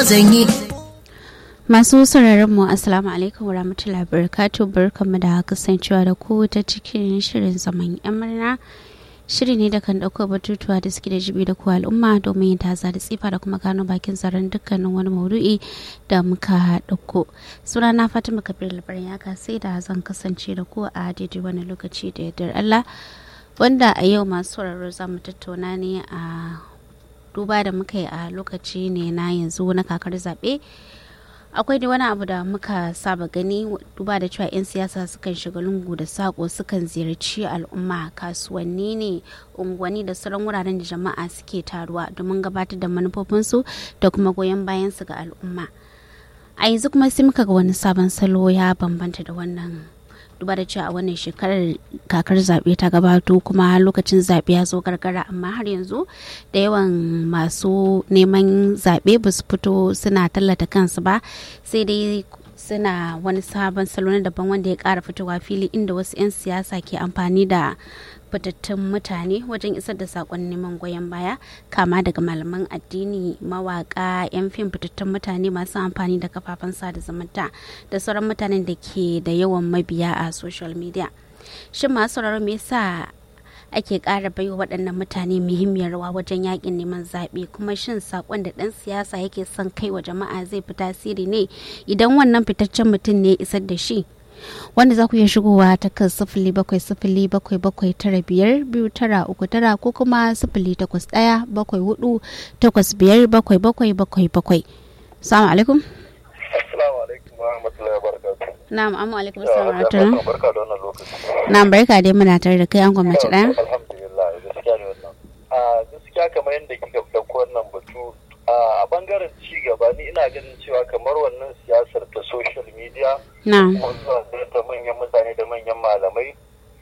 zan yi Masu sauraron mu Assalamu alaikum wa rahmatullahi barakatuh barkanmu da kasancewa da ku ta cikin shirin zaman yan murna shiri ne da kan ɗauko batutuwa da suke da jibi da ku al'umma domin yin taza da tsifa da kuma gano bakin tsaron dukkanin wani maudu'i da muka ɗauko suna na fatima kabir labarin ya sai da zan kasance da ku a daidai wani lokaci da yardar allah wanda a yau masu sauraro za mu tattauna ne a duba da muka yi a lokaci ne na yanzu na kakar zaɓe akwai da wani abu da muka saba gani duba da cewa 'yan siyasa sukan shiga lungu da sako sukan ziyarci al'umma kasuwanni ne unguwanni da sauran wuraren da jama'a suke taruwa domin gabatar da manufofinsu da kuma goyon bayansu ga al'umma a yanzu kuma sai muka ga wani sabon salo ya bambanta da wannan duba da cewa a wannan shekarar kakar zaɓe ta gabato kuma lokacin zaɓe ya zo gargara amma har yanzu da yawan masu neman zaɓe ba su fito suna tallata kansu ba sai dai suna wani sabon salo na daban wanda ya ƙara fitowa fili inda wasu 'yan siyasa ke amfani da fitattun mutane wajen isar da sakon neman goyon baya kama daga malaman addini mawaka 'yan fim fitattun mutane masu amfani da kafafen sada zumunta da sauran mutanen da ke da yawan mabiya a social media shin masu sauraro me yasa ake ƙara baiwa waɗannan mutane muhimmiyar rawa wajen yakin neman zaɓe kuma shin sakon da ɗan siyasa yake son kai wa jama'a zai fi tasiri ne idan wannan fitaccen mutum ne isar da shi wanda za ku iya shigowa ta kan sifili bakwai sifili bakwai bakwai tara biyar biyu tara uku tara ko kuma sifili takwas ɗaya bakwai hudu takwas biyar bakwai bakwai bakwai bakwai salamu alaikum assalamu alaikum wa rahmatullahi wa barakatuh na'am amma alaikum assalamu wa rahmatullahi barka da wannan lokaci na'am barka dai muna tare da kai an gwamnati ɗaya alhamdulillah gaskiya ne wannan a gaskiya kamar yadda kika ɗauko wannan batu a bangaren ci gaba ni ina ganin cewa kamar wannan siyasar ta social media na'am kuma zuwa da manyan mutane da manyan malamai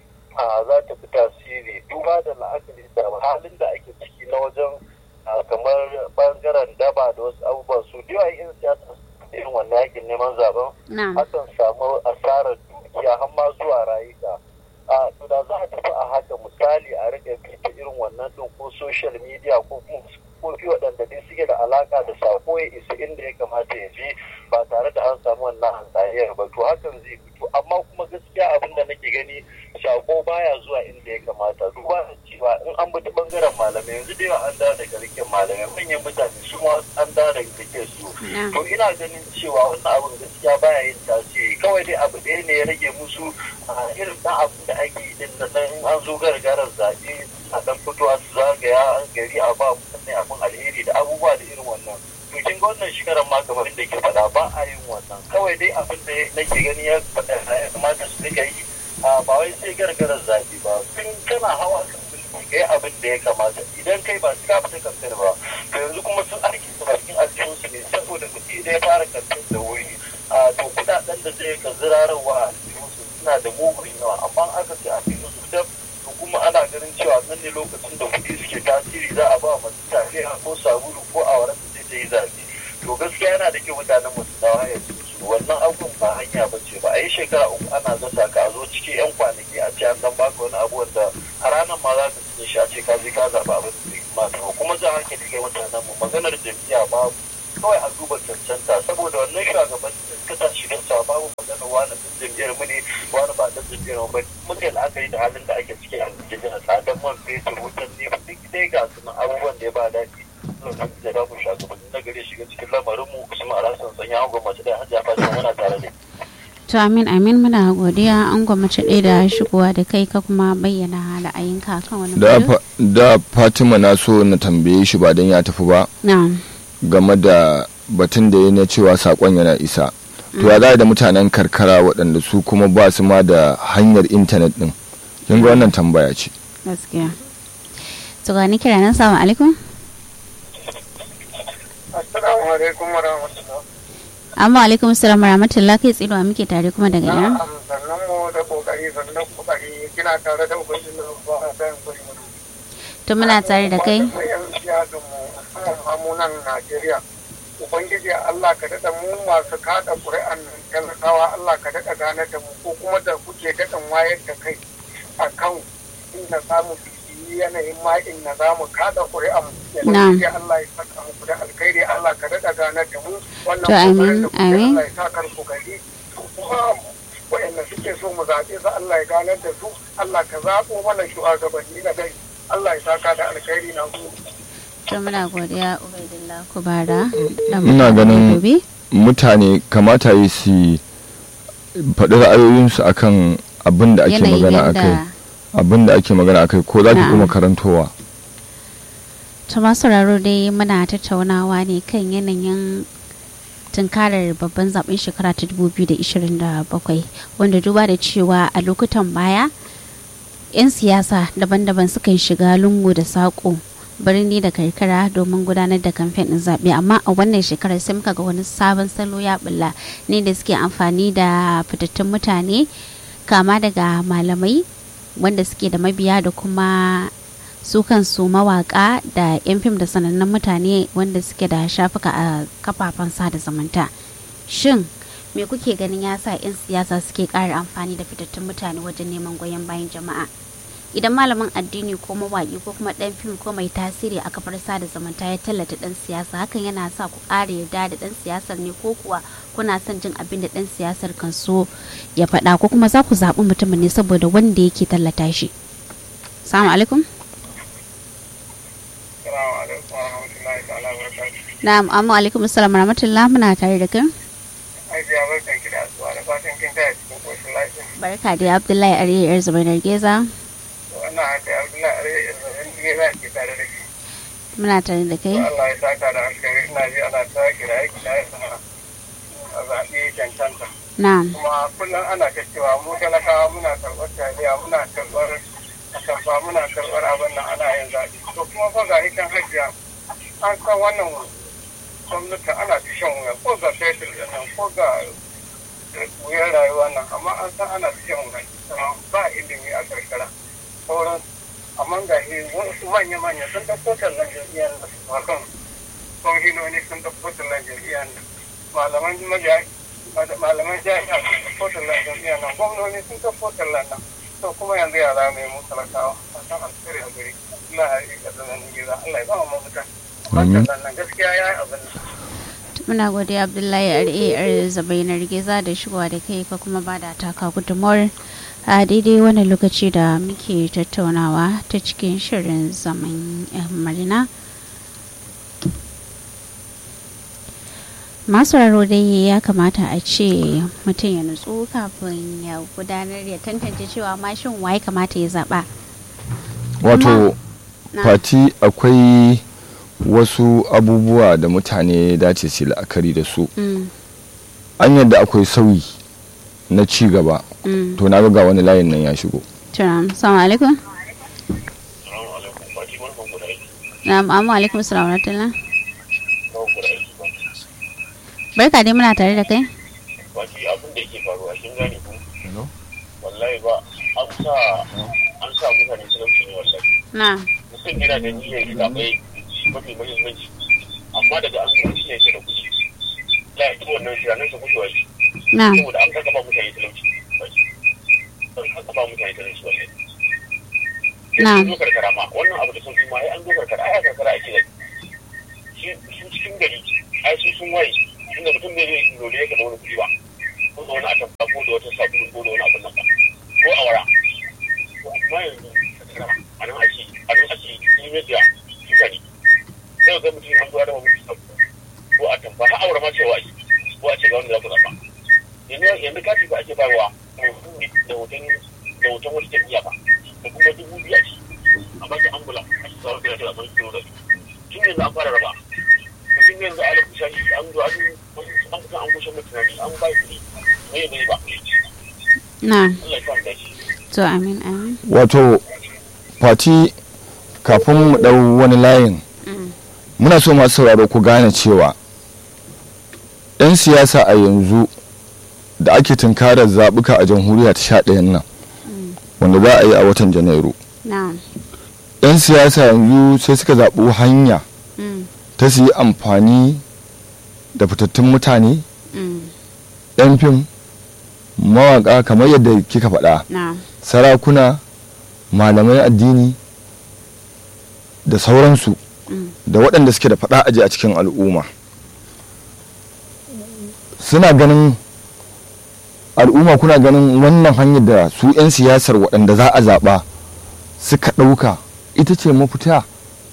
a za ta fi tasiri duba da la'akari da halin da ake ciki na wajen a, kamar bangaren daba da wasu abubuwan su da yawa yin siyasa irin wannan yakin neman zaben na'am akan samu asarar dukiya har ma zuwa rayuka a to da za a tafi a haka misali a rika bita irin wannan din ko social media ko kuma kofi waɗanda dai suke da alaka da sako ya isa inda ya kamata ya je ba tare da an samu wannan hantsariyar ba to hakan zai fito amma kuma gaskiya abin da nake gani sako baya zuwa inda ya kamata duba da cewa in an bi ta bangaren malamai yanzu da yawa an dawo daga rikin malamai manyan mutane su ma an dawo daga rikin su na'am to ina ganin cewa wannan abin gaskiya baya yin tasiri kawai dai abu ɗaya ne ya rage musu a irin ɗan abin da ake yi din nan in an zo gargarar zaɓe a ɗan fitowa su zagaya an gari a ba mutane abin alheri da abubuwa da irin wannan to kin ga wannan shekarar ma kamar inda ke faɗa ba a yin wannan kawai dai abin da nake gani ya faɗa ya kamata su rika yi a ba wai sai gargarar zaɓe ba tun kana hawa kan mulki kai abin da ya kamata idan kai ba su ka fita kamfen ba to yanzu kuma sun aiki su bakin aljihunsu ne saboda kuɗi idan ya fara kamfen da wuri a to kuɗaɗen da zai ka zirararwa a aljihunsu suna da mugun yawa amma aka ce a cikin su dab to kuma ana ganin cewa nan ne lokacin da kuɗi suke tasiri za a ba masu tafiya ko sabulu ko awara su je ta yi zaɓe to gaskiya yana da kyau mutanen mu su dawo hayyaci su wannan abubuwan ba hanya ba ce ba a yi shekara uku ana zata ka a zo cikin yan kwanaki a ce an dan baka wani abu wanda a ranar ma za ka cikin shi a ce ka je ka zaɓa abin da ya kamata ba kuma za hankali kai mutanen mu maganar jam'iyya babu kawai a duba cancanta saboda wannan shugaban da suka sa shiga sa babu maganar wani ɗan jam'iyyar mu ne wani ba ɗan jam'iyyar mu ba muka yi la'akari da halin da ake ciki a Najeriya tsadar man fetur wutan ne duk dai ga su nan abubuwan da ya ba daɗi lokacin da damu shugabanni na gari shiga cikin lamarin mu Usman Alhassan sanya an gwamnati da Hajiya Fatima muna tare da to amin amin muna godiya an gwamnati ɗaya da shigowa da kai ka kuma bayyana ra'ayinka kan wani da, batu fa- da fatima na so na tambaye shi ba don ya tafi ba na'am game da batun da ya na cewa sakon yana isa to ya za da mutanen karkara waɗanda su kuma ba su ma da hanyar intanet ɗin kin ga wannan tambaya ce gaskiya to ga ni kira nan salamu alaikum Assalamu alaikum wa rahmatullah. amma alaikum assalam rahmatullah kai tsiro muke tare kuma daga ina sannan mu da kokari sannan kokari kina tare da ubangiji na ba a sayan kuri mu. to muna tare da kai Mu yan siyasan mu musamman mu nan Najeriya. Ubangiji Allah ka daɗa mu masu kada ƙuri'an nan talakawa Allah ka daɗa gane da mu ko kuma da kuke daɗin wayar da kai a kan inda samu biki yanayin ma'in na za mu kada ƙuri'an Na'am. ya Allah ya saka muku da alkhairi Allah ka daɗa ganar da mu wannan To, amin, kokarin da kuke, amin. Allah ya sa kar ku gari kuma waɗanda suke so mu zaɓe su Allah ya ganar da su Allah ka zaɓo mana shugabanni na gari Allah ya saka da alkhairi na ku to muna godiya ubaidillah kubara da Ina ganin- gobe mutane kamata yi su faɗi ra'ayoyinsu akan abin da ake yanayin magana a kai yadda abin da ake magana a kai ko za ki Na'am. kuma karantowa ta masu sauraro dai muna tattaunawa ne kan yanayin tunkarar babban zaben shekara ta 2027 wanda duba da cewa a lokutan baya 'yan siyasa daban-daban sukan shiga lungu da saƙo birni da karkara domin gudanar da kamfen ɗin zaɓe amma a wannan shekarar sai muka ga wani sabon salo ya bulla ne da suke amfani da fitattun mutane kama daga malamai wanda suke da mabiya da kuma su kansu mawaka da 'yan fim da sanannun mutane wanda suke da shafuka a kafafen sada zumunta shin me kuke ganin ya sa 'yan siyasa suke ƙara amfani da fitattun mutane wajen neman goyon bayan jama'a idan malamin addini ko mawaƙi ko kuma ɗan fim ko mai tasiri a kafar sada zumunta ya tallata ɗan siyasa hakan yana sa ku ƙara yarda da ɗan siyasar ne ko kuwa kuna son jin abin da ɗan siyasar kan so ya faɗa ko kuma za ku zaɓi mutumin ne saboda wanda yake tallata shi salamu alaikum Assalamu alaikum wa rahmatullahi ta'ala wa barakatuh. na'am amma alaikum assalam rahmatullah muna tare da kai Hajiya barkan ki da asuwa da fatan kin taya cikin koshin lafiya. barka da abdullahi ariya yar zubainar geza Wannan haka Abdullahi Arewa Irzabin Gera ke tare da shi. muna tare da kai Allah ya saka da alkhairi ina ji ana ta kira aiki da ya sana a zaɓe cancanta. na'am Kuma kullum ana ta cewa mu talakawa muna karɓar taliya muna karɓar atamfa muna karɓar abin nan ana yin zaɓe. To kuma fa ga hikan hajiya an san wannan gwamnati ana ta shan wuya ko ga fetur da nan ko ga wuyar rayuwa nan amma an san ana ta shan wuya amma ba ilimi a karkara sauran amma ga shi wasu manya-manya sun ɗauko tallan jam'iyyar da su hakan kwamishinoni sun ɗauko tallan jam'iyyar nan malaman mabiya malaman jami'a sun ɗauko tallan jam'iyyar nan gwamnoni sun ɗauko tallan nan to kuma yanzu ya za mu yi mu talakawa a san alkhairi a gari Allah ya yi ƙasar nan gida Allah ya ba mu mafita Amin. tallan nan gaskiya ya yi abin nan muna godiya abdullahi ariya yar zubainar geza da shigowa da kai ka kuma ba da taka gudunmawar a daidai wannan lokaci da muke tattaunawa ta cikin shirin zaman yan marina masu raro dai ya kamata a ce mutum ya nutsu kafin ya gudanar ya tantance cewa mashin waye kamata ya zaba wato Na. fati akwai wasu abubuwa da mutane dace su yi la'akari da su Mm, an yadda akwai sauyi na ci gaba mm. to na ga wani layin nan ya shigo Turam, salamu alaikum. Assalamu alaikum. Fati barkan ku da aiki. Na'am, amma alaikum salamu rahmatullah. Barkan ku da aiki ba. Barka dai muna tare da kai. Fati abin da yake faruwa kin gane ku. Wallahi ba an sa an sa mutane talauci ne wallahi. Na. Mutum yana da niyyar yi zaɓe mafi muhimmanci. Amma daga an zuwa shi ne shi da kuɗi. La ya ci wannan tunanin sa kuɗi wai. Na. Saboda an kaka ba mutane talauci. An kaka ba mutane talauci wallahi. Na. An zo karkara ma wannan abu da sun fi ma ai an zo karkara ai a karkara ake da shi su cikin gari ai su sun waye inda mutum bai zai lori ya da wani kuɗi ba ko da wani atamfa ko da wata sabulu ko da wani abin nan ba ko awara to amma yanzu a nan ake a nan ake ilimin da mutane sai ga mutum an zuwa da wani sabulu ko atamfa har awara ma cewa ake ko a ce ga wanda za ku zaɓa yanzu yanzu kati ba ake bayarwa da hoton da hoton wata jam'iyya ba da kuma dubu biyu a ciki a baki ambula a cikin sauran da ya ce a sauran kilo da tun yanzu an fara raba mutum yanzu a lafi shashi an zo an an kusa an kushe mai tunani an ba kuɗi mai bai ba Na. Allah ya sa dace To amin amin. wato fati kafin mu ɗau wani layin Mm. muna so masu sauraro ku gane cewa 'yan siyasa a yanzu da ake tunkarar zaɓuka a jamhuriya ta sha ɗayan nan Mm. wanda za a yi a watan janairu Na. 'yan siyasa yanzu sai suka zaɓi hanya Mm. ta su yi amfani da fitattun mutane Mm. 'yan fim mawaƙa kamar yadda kika faɗa Na. sarakuna malamai addini da sauransu da waɗanda suke da faɗa aji a cikin al'umma suna ganin al'umma kuna ganin wannan hanyar da su 'yan siyasar waɗanda za a zaɓa suka ɗauka ita ce mafita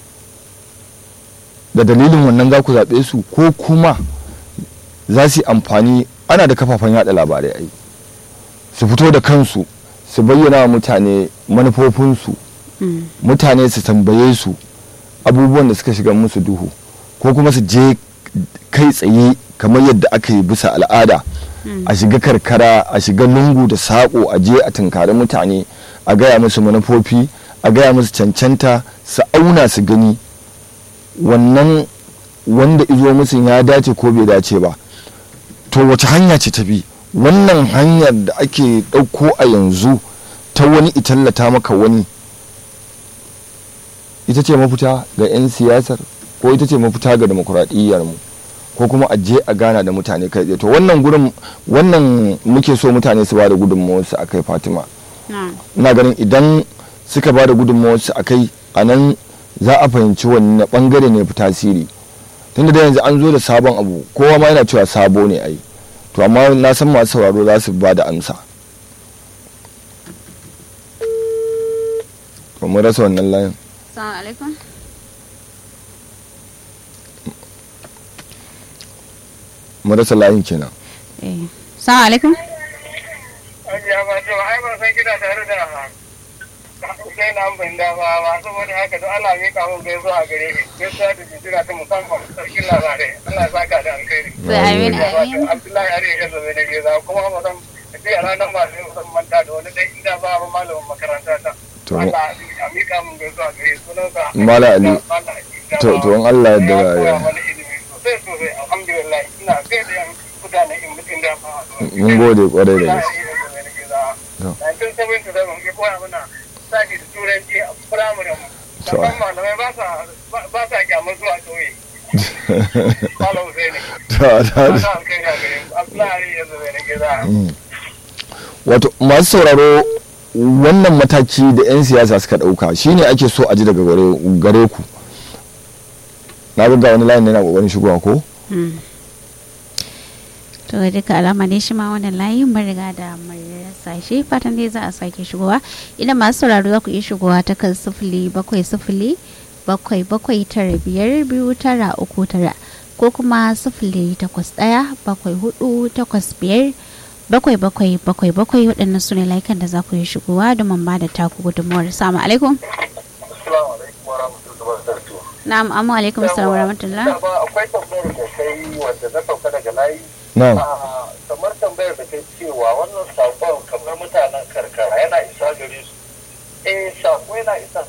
da dalilin wannan za ku zaɓe su ko kuma za su yi amfani ana da kafafen yada labarai ai su fito da kansu su bayyana wa mutane manufofinsu mutane su tambaye su abubuwan da suka shiga musu duhu ko kuma su je kai tsaye kamar yadda aka yi bisa al'ada a shiga karkara a shiga lungu da saƙo a je a tunkari mutane a gaya musu manufofi a gaya musu cancanta su auna su gani wannan wanda izo musu ya dace ko bai dace ba to wace hanya ce ta bi wannan hanyar da ake ɗauko a yanzu ta wani itallata maka wani ita ce mafita ga 'yan siyasar ko ita ce mafita ga demokuraɗiyyar mu ko kuma a je a gana da mutane kai tsaye to wannan gurin wannan muke so mutane su ba da gudunmawarsu a kai fatima ina ganin idan suka ba da gudunmawarsu a kai a nan za a fahimci wani bangare ne fi tasiri tunda da yanzu an zo da sabon abu kowa ma yana cewa sabo ne ai to amma na san masu sauraro za su ba da amsa mun rasa wannan layin Assalamu alaikum. mun rasa layin kenan Eh. Assalamu alaikum. Hajiya ba to ai ban san kina tare da sai na ban da ba ba saboda haka don Allah mika mun gaiso a gare shi gaisuwa da jijira ta musamman sarkin labarai Allah ya saka da alkhairi. To amin amin. Abdullahi Ari ya zo ne geza kuma ba san sai a ranar ba sai san manta da wani dai inda ba ba malamin makaranta ta. To. Allah a mika mun gaiso a gare sunansa. Mala Ali. Mala Ali. To to in Allah ya Ya yarda koya ya mana ilimi sosai sosai alhamdulillah ina sai da yan mutane in mutum da ba. mun gode kwarai da gaske To. 1977 ya koya mana sake da turanci a firamaren mu. To. Sannan malamai ba sa ba sa kyamar zuwa ƙauye. Malam Husaini. Ta- Ba ta- sa alkai ga gare mu. Abdullahi ya zo ne gida. wato masu sauraro wannan mataki da 'yan siyasa suka ɗauka shine ake so a ji daga gare gare ku na ga wani layin yana kokarin shigowa ko To ga duka alama ne shi ma wannan layi mun riga da mun rasa shi fatan dai za a sake shigowa idan masu sauraro za ku iya shigowa ta kan sifili bakwai sifili bakwai bakwai tara biyar biyu tara uku tara ko kuma sifili takwas ɗaya bakwai hudu takwas biyar bakwai bakwai bakwai bakwai waɗannan su ne layukan da za ku iya shigowa domin ba da taku gudunmuwar salamu alaikum Assalamu alaikum wa rahmatullahi wa barakatuh. na'am amma alaikum assalam wa rahmatullah Dama akwai tambayar da kai wanda na sauka daga layi. na Ah, kamar tambayar da kai cewa wannan sakon kamar mutanen karkara yana isa gare su. Eh, sako yana isa.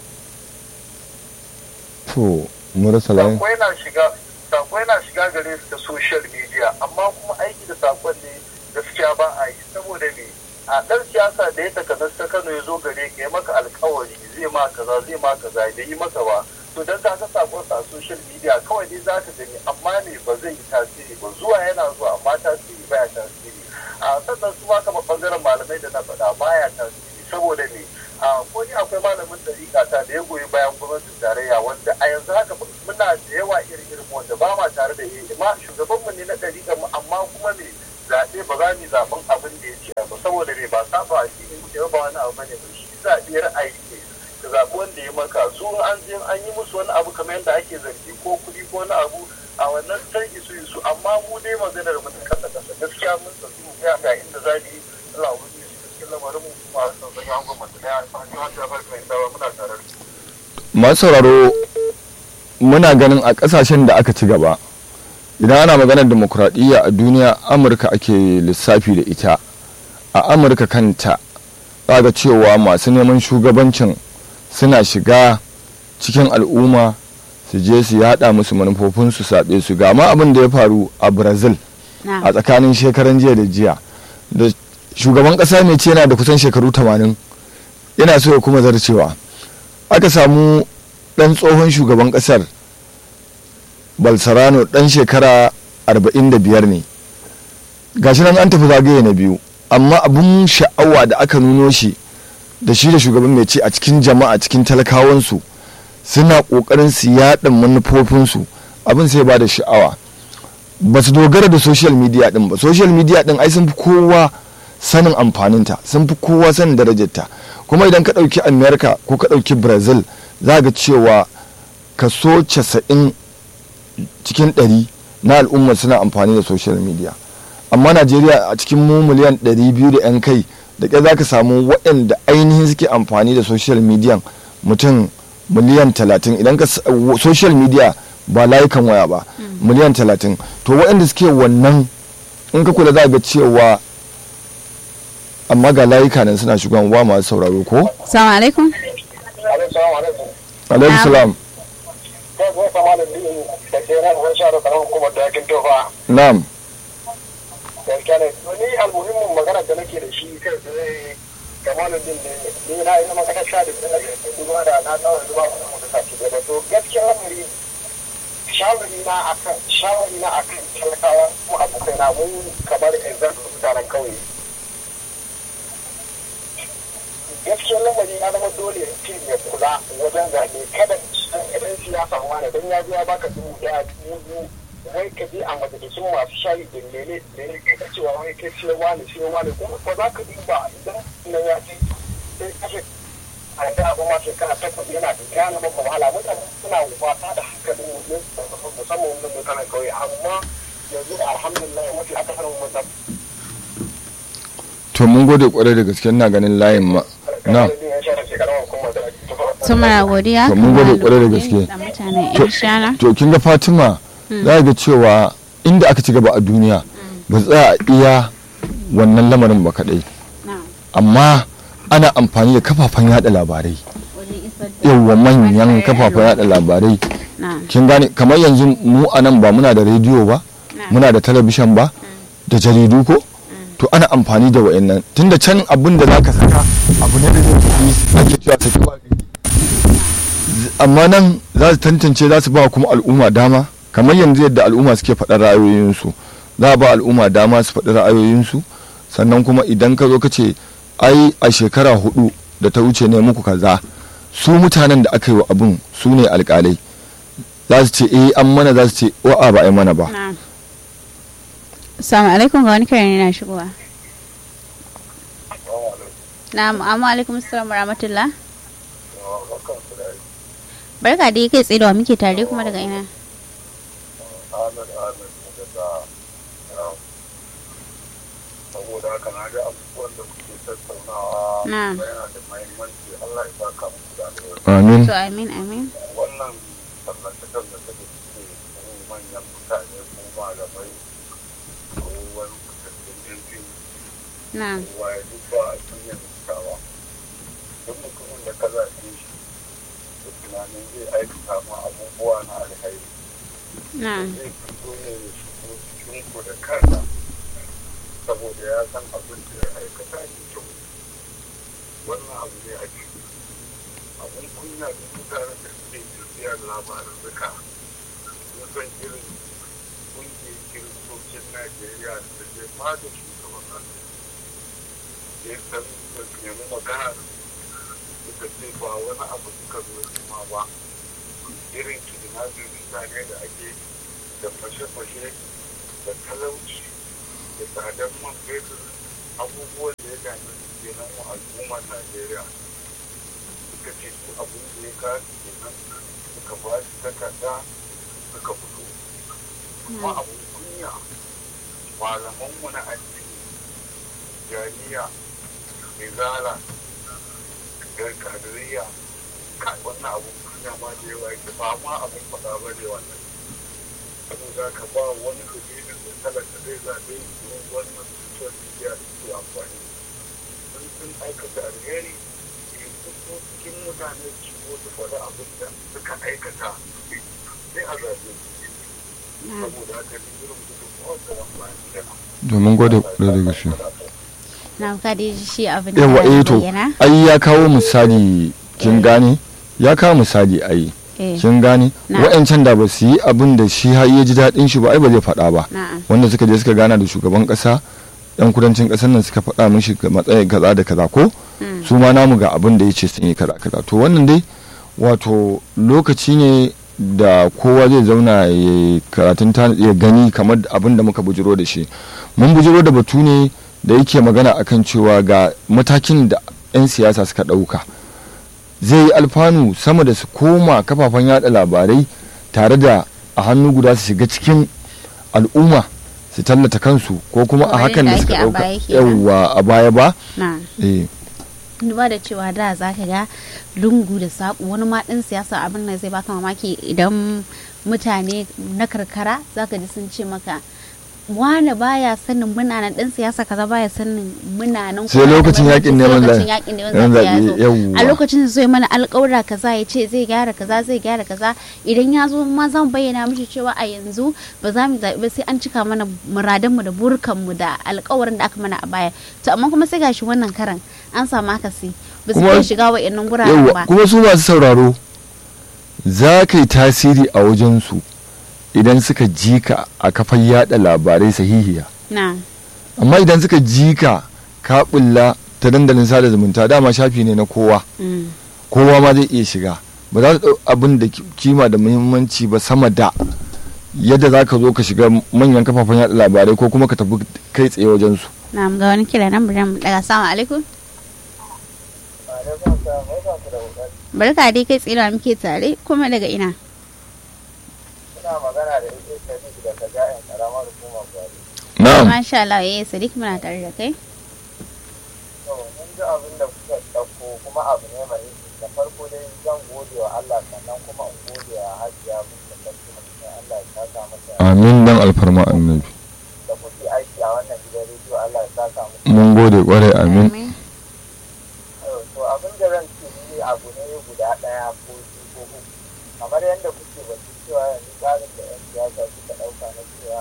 to mun rasa layin Sako yana shiga sako yana shiga gare su ta social media amma kuma aiki da sakon ne gaskiya ba a yi saboda me a ɗan siyasa da ya takanas ta Kano ya zo gare ka ya maka alkawari zai ma kaza zai ma kaza da yi maka ba to dan ka ga sakon sa a social media kawai dai za ka gani amma ne ba zai yi tasiri ba zuwa yana zuwa amma tasiri baya tasiri a sannan su ma kamar bangaren malamai da na faɗa baya tasiri saboda me a ko ni akwai malamin dariƙa ta da ya goyi bayan gwamnatin tarayya wanda a yanzu haka muna da yawa irin irin wanda ba ma tare da yi ma shugabanmu ne na dariƙa mu amma kuma me zaɓe ba za mu yi zaɓen abin da ya ce ba saboda me ba saba a shi ne muke ba wani abu bane ba shi zaɓe ra'ayi ne ka zaɓi wanda ya maka su an je an yi musu wani abu kamar yadda ake zargi ko kuɗi ko wani abu a wannan sai isu isu amma mu dai maganar mu ta kasa kasa gaskiya mun tafi mu ga ga inda za mu yi Allah ubangiji shi cikin lamarin mu kuma a san sanya hangon mutum ya alfahari wanda ya farka mai tsawa muna tare da su. masu sauraro muna ganin a kasashen da aka ci gaba idan ana maganar demokuraɗiyya a duniya amurka ake lissafi da ita a amurka kanta za ga cewa masu neman shugabancin suna shiga cikin al'umma su je su yada musu manufofin su saɓe su ga ma abin da ya faru a brazil a na'am tsakanin shekaran jiya da jiya da shugaban ƙasa mai ce yana da kusan shekaru 80 yana so ya kuma zarcewa aka samu ɗan tsohon shugaban ƙasar balsarano ɗan shekara 45 ne gashi nan an tafi zagaye na biyu amma abin sha'awa da aka nuno shi da shi da shugaban mai ce a cikin jama'a cikin talakawansu suna kokarin su yaɗa manufofinsu abin sai ba da sha'awa ba su dogara da social media din ba social media din ai sun fi kowa sanin amfaninta sun fi kowa sanin darajarta kuma idan ka ɗauki america ko ka ɗauki brazil za ga cewa kaso 90 cikin 100 na al'umma suna amfani da social media amma najeriya a cikin mu miliyan 200 da 'yan kai da ƙyar za ka samu waɗanda ainihin suke amfani da social media mutum miliyan 30 idan ka social media ba layukan waya ba miliyan 30 to waɗanda suke wannan in ka kula za ga cewa amma ga layuka nan suna shigon wa masu sauraro ko? salamu alaikum alaikum salam na'am ni almuhimmin magana da nake da shi kai tsaye kamalin din ne ni na yi na makaranta da duba da na tsawon zuba da muka ci gaba to gaskiya lamari shawari na akan shawari na akan talakawa ko abokai na mun kamar exam mutanen kauye gaskiyar lamari ya zama dole mutum ya kula wajen zaɓe kada idan siyasa wani don ya zo ya baka dubu ɗaya dubu wai ka je a majalisun masu shayi da lele da ya kai cewa wai kai sai wani sai wani kuma ko za ka duba idan nan ya ce sai kashe a da abu ma shekara takwas yana da gane maka wahala mutane suna wasa da hankalin mutum musamman wannan mutanen kauye amma yanzu alhamdulillah mafi akasarin mutane to mun gode kwarai da gaske na ganin layin ma na su mara godiya To, mun gode kwarai da gaske. da mutanen yan shana to kin ga fatima za ga cewa inda aka ci gaba a duniya ba za a iya wannan lamarin ba kadai amma ana amfani da kafafen yada labarai yawa manyan kafafen yada labarai kin gane kamar yanzu mu a nan ba muna da rediyo ba muna da talabishin ba da jaridu ko to ana amfani da wa'annan tunda can abin da zaka saka abu ne da zai tafi ake cewa saki ba amma nan za su tantance za su ba kuma al'umma dama kamar yanzu yadda al'umma suke faɗar ra'ayoyinsu za a ba al'umma dama su faɗi ra'ayoyinsu sannan kuma idan ka zo ka ce ai a shekara hudu da ta wuce ne muku kaza su mutanen da aka yi wa abin su ne alkalai za su ce eh an mana za su ce wa'a ba a yi mana ba Assalamu alaikum ga wani kare ne na shigowa. Na'am, amma alaikum assalam wa rahmatullah. Barka da kai tsaye da wa muke tare kuma daga ina. saboda haka na ga abubuwan da kuke tattaunawa Na'am. yana da mahimmanci Allah ya saka muku da alheri amin To amin amin. wannan tallace-tallace da suke yi manyan mutane ko malamai ko wani fitattun yan fim Na'am. kowa ya duk ba a duniya mutawa duk mutumin da ka zaɓe shi da tunanin zai aikata ma abubuwa na alheri Na'am. zai fito ne ya shigo cikin ku da kansa saboda ya san abin da ya aikata ne kyau wannan abu ne a ciki abin kunya da mutane da suke tafiya da labarin duka sun san irin kungiyar kiristocin najeriya da ta je fada shugaban kasa ya san da su nemi magana da su suka ce ba wani abu suka zo nema ba irin kidnapping mutane da ake da fashe-fashe da talauci da tsadar man fetur abubuwan da ya dame su kenan wa al'ummar najeriya suka ce su abin da ya kasu kenan suka ba shi takarda suka fito kuma abin kunya malamanmu na addini jariya izala da kadiriya kai wannan abin kunya ma da yawa yake ba ma abin faɗa ba ne wannan saboda ka ba wani dalilin da talaka zai zaɓe su wannan social media da ke amfani sun sun aikata alheri su fito cikin mutane su shigo su faɗi abin da suka aikata sai a zaɓe su saboda haka ni irin gudunmawar da zan bayan kenan domin gode kwarai da gaske Na ka dai ji shi abin da yawa ya eh to bayyana. ai ya kawo misali kin gane ya kawo misali ai Eh, kin gane Na. wa'ancan da ba su yi abin da shi har ya ji daɗin shi ba ai ba zai faɗa ba Na'am. wanda suka je suka gana da shugaban ƙasa yan kudancin ƙasar nan suka faɗa mishi ga matsayin kaza da kaza ko Mm. su ma namu ga abin da ya ce sun yi kaza kaza to wannan dai wato lokaci ne da kowa zai zauna ya yi karatun ta ya gani kamar abin da muka bujiro da shi mun bujiro da batu ne da yake magana akan cewa ga matakin da 'yan siyasa suka ɗauka zai yi alfanu sama da su koma kafafen yada labarai tare da a hannu guda su shiga cikin al'umma su tallata kansu ko kuma a Kamar hakan da yadda suka ake a ɗauka baya kenan. yawwa a baya ba na eh duba da cewa da za ka ga lungu da saƙo wani ma ɗin siyasa abin da zai baka mamaki idan mutane na karkara za ka ji sun ce maka wane baya sanin muna nan ɗan siyasa kaza baya sanin muna nan Sai kuma da lokacin bambanci, yaƙin sai neman lokacin zaɓe. yaƙin neman Neman zaɓe ya zaɓe, zo. yawwa. a lokacin zai mana alƙawura kaza ya ce zai gyara kaza zai gyara kaza idan ya zo ma za mu bayyana mishi cewa a yanzu ba za mu zaɓi ba sai an cika mana muradanmu da burkanmu da alƙawarin da aka mana a baya to amma kuma sai gashi wannan karan an samu akasi ba su Kuma- iya shiga wa'annan guraren yawwa ba kuma su masu sauraro za ka yi tasiri a wajensu idan suka ji ka a kafar yada labarai sahihiya na amma idan suka ji ka ka bulla ta dandalin sada zumunta dama shafi ne na kowa mm. kowa ma zai iya shiga ba za su ɗau abin da ki- kima da muhimmanci ba sama da yadda za ka zo ka shiga manyan kafafen yada labarai ko kuma ka tafi kai tsaye wajensu na ga wani kira nan bari mu daga salamu alaikum barka dai kai tsira muke tare kuma daga ina Ina magana da ita Sadiq daga ja'in karamar hukumar Gwari. na'am masha Allah yayi sadiq muna tare da kai To, mun ji abin da kuka ɗauko kuma abu ne mai da farko dai zan gode wa Allah sannan kuma in gode wa Hajiya mun da sarki mutum Allah ya saka masa amin dan alfarma annabi da kuke aiki a wannan gidan rediyo Allah ya saka muku. mun gode kwarai amin To abin da zan ce ni abu ne guda ɗaya ko biyu ko uku. Kamar yadda kuke batu cewa yanzu tsarin da 'yan siyasa suka ɗauka na cewa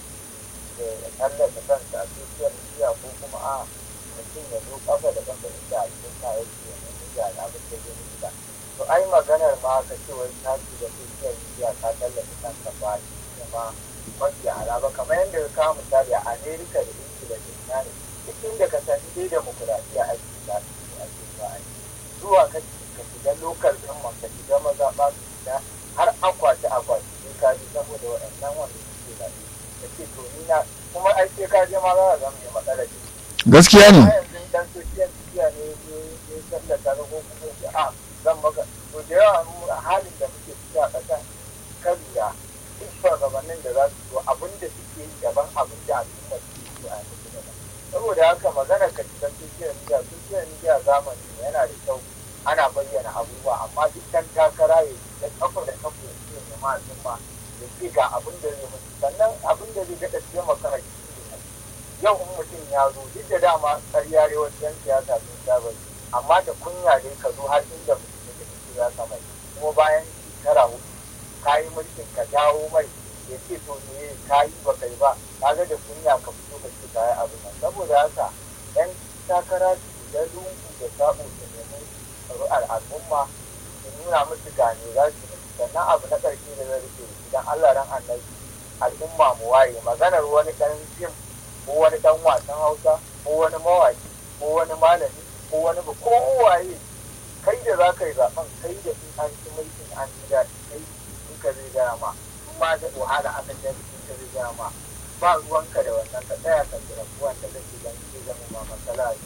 da tallata kansa a social media ko kuma a mutum ya zo kafa da kafa inda al'umma yake ya nemi ga abin da zai nufi To ai maganar ma ka ce wai ta ce da social media ka tallata kanka ba shi ne ma mafi ala ba kamar yadda ka kawo misali a Amerika da Ingila da Ina ne duk inda ka sani dai demokuraɗiyya ake za su yi ake za a yi zuwa ka ka shiga lokal government ka shiga mazaɓa su shiga har akwati akwati sai ka ji saboda waɗannan wanda suke zaɓe ka ce to ni na kuma ai sai ka je ma za ka zama mai matsala ce gaskiya ne a yanzu dan social media ne ya tallata ka ko kuma ya ce a zan maka to da yawa mu a halin da muke ciki a ƙasa ka lura duk shugabannin da za su zo abin da suke yi daban abin da al'umma suke yi a yanzu daban saboda haka magana ka shiga social media social media zamani ne yana da kyau ana bayyana abubuwa amma duk dan takara ya da kafa da kafa ya ce ne ma al'umma ya ce ga abin da zai mutu sannan abin da zai daɗa taimaka a cikin ne yau in mutum ya zo duk da dama ƙarya ne wasu yan siyasa sun saba yi, amma da kunya dai ka zo har inda mutum yake da siyasa mai kuma bayan shekara hudu ka yi mulkin ka dawo mai ya ce to me ka yi ba kai ba kaga da kunya ka fito ka ce ka yi abu nan saboda haka yan takara su da lungu da sabo su nemi ƙuri'ar al'umma su nuna musu gane za su yi sannan abu na ƙarshe da zai rike idan Allah ran annabi al'umma mu waye maganar wani ɗan fim ko wani dan wasan hausa ko wani mawaki ko wani malami ko wani ba ko waye kai da za ka yi zaben kai da in an ci mulkin an ci daɗi kai in ka zai gaya ma in ma da wahala aka ce in ka zai gaya ma ba ruwanka da wannan ka tsaya ka jira wanda zai zama ma matsala